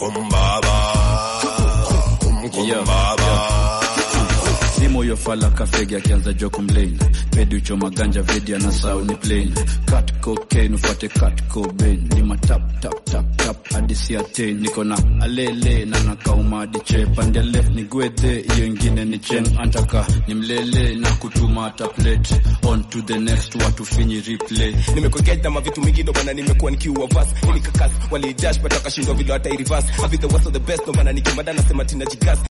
kumbaba kumbaba Simo yo fala kafegi akianza jo kumlain pedi uchoma ganja vedi ana sauni plain cut cocaine ufate cut cobain ni matap tap tap tap hadi si attain niko na alele na nakauma hadi che pande left ni gwedhe hiyo ingine ni chen antaka ni mlele na kutuma hata plate on to the next watu finyi replay nimekogeta mavitu mingi ndo maana nimekuwa nikiua vas ili kakas walidash but wakashindwa vile hata reverse I'll be the worst of the best ndo maana nikimada nasema tina jigas